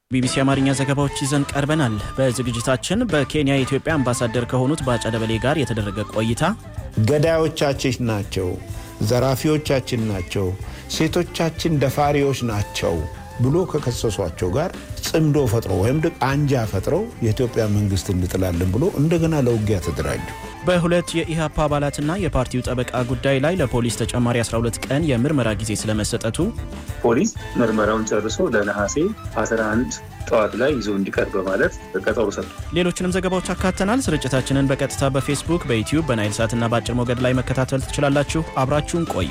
ቢቢሲ አማርኛ ዘገባዎች ይዘን ቀርበናል። በዝግጅታችን በኬንያ የኢትዮጵያ አምባሳደር ከሆኑት ባጫ ደበሌ ጋር የተደረገ ቆይታ፣ ገዳዮቻችን ናቸው፣ ዘራፊዎቻችን ናቸው፣ ሴቶቻችን ደፋሪዎች ናቸው ብሎ ከከሰሷቸው ጋር ጽምዶ ፈጥረው ወይም አንጃ ፈጥረው የኢትዮጵያ መንግስት እንጥላለን ብሎ እንደገና ለውጊያ ተደራጁ። በሁለት የኢህአፓ አባላትና የፓርቲው ጠበቃ ጉዳይ ላይ ለፖሊስ ተጨማሪ 12 ቀን የምርመራ ጊዜ ስለመሰጠቱ፣ ፖሊስ ምርመራውን ጨርሶ ለነሐሴ 11 ጠዋት ላይ ይዞ እንዲቀርብ በማለት ቀጠሮ ሰጡ። ሌሎችንም ዘገባዎች አካተናል። ስርጭታችንን በቀጥታ በፌስቡክ፣ በዩትዩብ፣ በናይል ሳትና በአጭር ሞገድ ላይ መከታተል ትችላላችሁ። አብራችሁን ቆዩ።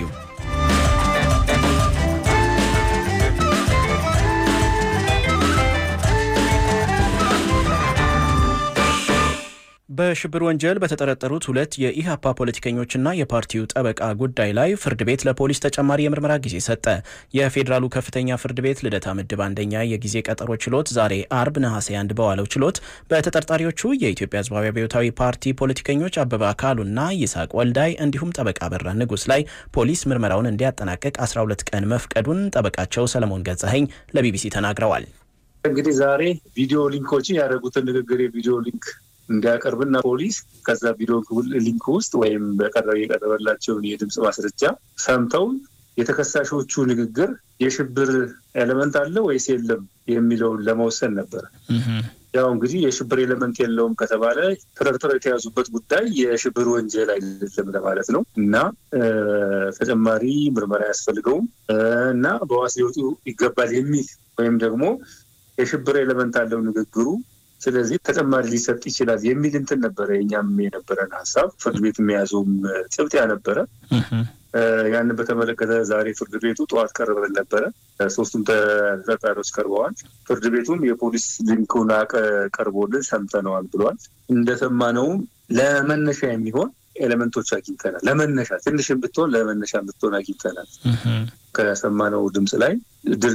በሽብር ወንጀል በተጠረጠሩት ሁለት የኢህአፓ ፖለቲከኞችና የፓርቲው ጠበቃ ጉዳይ ላይ ፍርድ ቤት ለፖሊስ ተጨማሪ የምርመራ ጊዜ ሰጠ። የፌዴራሉ ከፍተኛ ፍርድ ቤት ልደታ ምድብ አንደኛ የጊዜ ቀጠሮ ችሎት ዛሬ አርብ ነሐሴ አንድ በዋለው ችሎት በተጠርጣሪዎቹ የኢትዮጵያ ሕዝባዊ አብዮታዊ ፓርቲ ፖለቲከኞች አበባ አካሉና ይስሐቅ ወልዳይ እንዲሁም ጠበቃ በራ ንጉስ ላይ ፖሊስ ምርመራውን እንዲያጠናቅቅ 12 ቀን መፍቀዱን ጠበቃቸው ሰለሞን ገዛኸኝ ለቢቢሲ ተናግረዋል። እንግዲህ ዛሬ ቪዲዮ ሊንኮችን ያደረጉትን ንግግር የቪዲዮ ሊንክ እንዲያቀርብና ፖሊስ ከዛ ቪዲዮ ሊንክ ውስጥ ወይም በቀረብ የቀረበላቸውን የድምፅ ማስረጃ ሰምተው የተከሳሾቹ ንግግር የሽብር ኤሌመንት አለ ወይስ የለም የሚለውን ለመወሰን ነበር። ያው እንግዲህ የሽብር ኤሌመንት የለውም ከተባለ ተጠርጥረው የተያዙበት ጉዳይ የሽብር ወንጀል አይደለም ለማለት ነው እና ተጨማሪ ምርመራ አያስፈልገውም እና በዋስ ሊወጡ ይገባል የሚል ወይም ደግሞ የሽብር ኤሌመንት አለው ንግግሩ ስለዚህ ተጨማሪ ሊሰጥ ይችላል የሚል እንትን ነበረ። የኛም የነበረን ሀሳብ ፍርድ ቤት የሚያዘውም ጭብጥ ነበረ። ያንን በተመለከተ ዛሬ ፍርድ ቤቱ ጠዋት ቀርበን ነበረ። ሶስቱም ተጠርጣሪዎች ቀርበዋል። ፍርድ ቤቱም የፖሊስ ሊንኩን ቀርቦልን ሰምተነዋል ብሏል። እንደሰማነውም ለመነሻ የሚሆን ኤሌመንቶች አግኝተናል። ለመነሻ ትንሽም ብትሆን ለመነሻ ብትሆን አግኝተናል። ከሰማነው ድምፅ ላይ